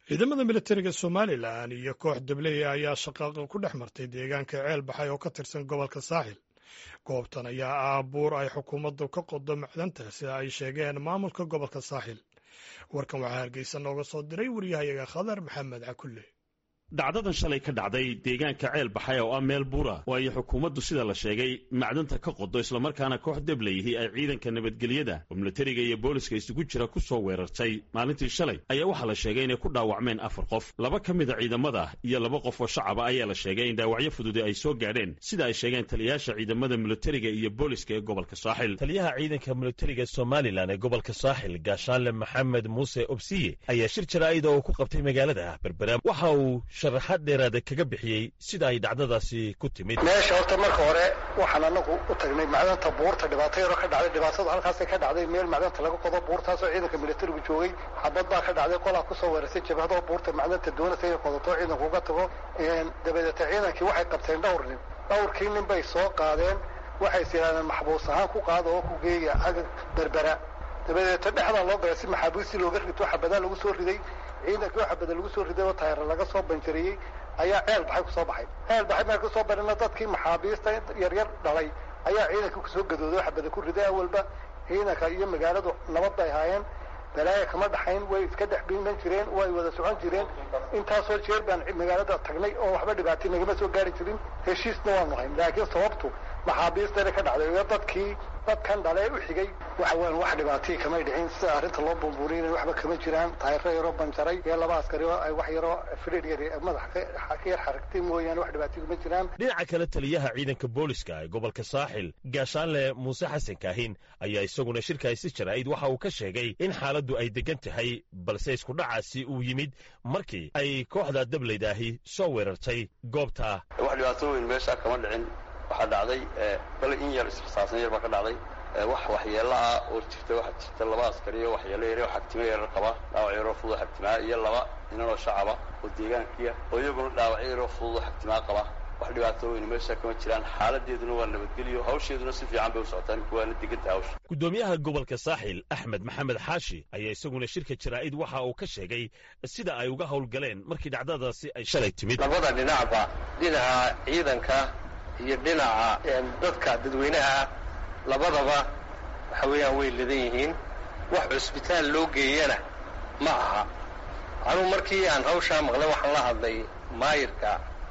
ciidamada militariga somalilan iyo koox dabley ayaa shaqaaqa ku dhex martay deegaanka ceel baxay oo ka tirsan gobolka saaxil goobtan ayaa ah buur ay xukuumaddu ka qodo macdanta sida ay sheegeen maamulka gobolka saaxil warkan waxaa hargeysa nooga soo diray waryahayaga khadar maxamed cakulle dhacdadan shalay ka dhacday deegaanka ceel baxay oo ah meel buura oo ay xukuumaddu sida la sheegay macdanta ka qodo islamarkaana koox debleyihi ay ciidanka nabadgelyada oo militariga iyo booliska isugu jira ku soo weerartay maalintii shalay ayaa waxaa la sheegay inay ku dhaawacmeen afar qof laba ka mida ciidamada iyo laba qof oo shacaba ayaa la sheegay in dhaawacyo fududi ay soo gaadheen sida ay sheegeen taliyayaasha ciidamada militariga iyo booliska ee gobolka saaxil taliyaha ciidanka militariga somalilan ee gobolka saaxil gaashaanle maxamed muuse obsiye ayaa shir jaraa'ida oo ku qabtay magaalada berbera waxa uu sharaxaad dheeraada kaga bixiyey sida ay dhacdadaasi ku timid meesha horta marka hore waxaan anagu u tagnay macdanta buurta dhibaato yaroo ka dhacday dhibaatadu halkaasay ka dhacday meel macdanta laga qodo buurtaasoo ciidanka militarigu joogay xabad baa ka dhacday qolaa kusoo weerartay jabhadoo buurta macdanta doonaysa inay qodato ciidanku uga tago dabadeeta ciidankii waxay qabteen dhowr nin dhowrkii nin bay soo qaadeen waxay is yidhahdeen maxbuus ahaan ku qaada oo ku geeya agag berbera dabadeeta dhexdaa loo galay si maxaabiistii looga rito xabadaa lagu soo riday ciidankii oo xabada lagu soo riday oo taayara laga soo banjariyey ayaa ceel baxay kusoo baxay ceel baxay meel kusoo barina dadkii maxaabiista yaryar dhalay ayaa ciidankii kusoo gadooday oo xabada ku riday awalba ciidanka iyo magaaladu nabad bay ahaayeen balaaya kama dhaxayn way iska dhex biiman jireen way wada socon jireen intaasoo jeer baan magaalada tagnay oo waxba dhibaatay nagama soo gaari jirin heshiisna waanu hayn laakiin sababtu maxaabiistana ka dhacday iyo dadkii dadkan dhalee u xigay waxa weyan wax dhibaatay kamay dhicin sida arrinta loo bumbuuriyay waxba kama jiraan taayiro yaroo banjaray iyo laba askari oo ay wax yaroo fidhir yar madax ka yar xaragtay mooyaane wax dhibaatay kuma jiraan dhinaca kale taliyaha ciidanka booliska ee gobolka saaxil gaashaanle muuse xasan kaahin ayaa isaguna shirkaasi jaraa'id waxa uu ka sheegay in xaaladdu ay degan tahay balse isku dhacaasi uu yimid markii ay kooxda dableydaahi soo weerartay goobta wax dhibaato weyn meesha kama dhicin waxaa dhacday bale in yar israsaasan yar baa ka dhacday wax waxyeelo ah oo jirta waxaa jirta laba askari oo waxyeelo yar oo xagtimo yarar qaba dhaawac yaroo fudud xagtimaa iyo laba ninanoo shacaba oo deegaankiya oo iyaguna dhaawacyo yaroo fudud oo xagtimaa qaba wax dhibaato weyne meesha kama jiraan xaaladeeduna waa nabadgelyo hawsheeduna si fiican bay u socotaa ninku waana deganta hawsha guddoomiyaha gobolka saaxil axmed maxamed xaashi ayaa isaguna shirka jaraa'id waxa uu ka sheegay sida ay uga howlgaleen markii dhacdadaasi ay shalay timid labada dhinacba dhinaca ciidanka iyo dhinaca dadka dadweynaha labadaba waxa weeyaan way ladan yihiin wax cusbitaal loo geeyana ma aha anugu markii aan hawshaa maqlay waxaan la hadlay maayirka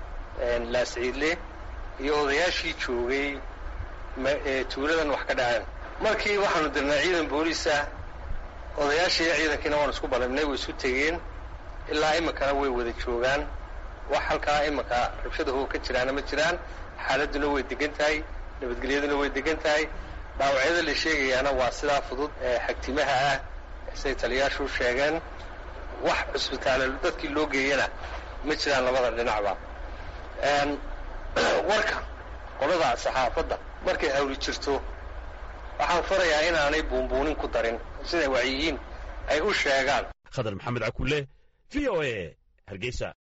laasciidle iyo odayaashii joogay tuuladan wax ka dhaceen markii waxaanu dirnay ciidan booliisa odayaashii iyo ciidankiina waanu isku balibnay way isu tegeen ilaa iminkana way wada joogaan wax halkaa iminka rabshadahu ka jiraana ma jiraan xaaladuna way degan tahay nabadgelyaduna way degan tahay dhaawacyada la sheegayaana waa sidaa fudud ee xagtimaha ah siday taliyaashu sheegeen wax cusbitaalo dadkii loo geeyana ma jiraan labada dhinacba warka qolada saxaafadda markay hawli jirto waxaan farayaa inaanay buunbuunin ku darin siday wacyiyiin ay u sheegaan khadar maxamed cakulle v o a hargeysa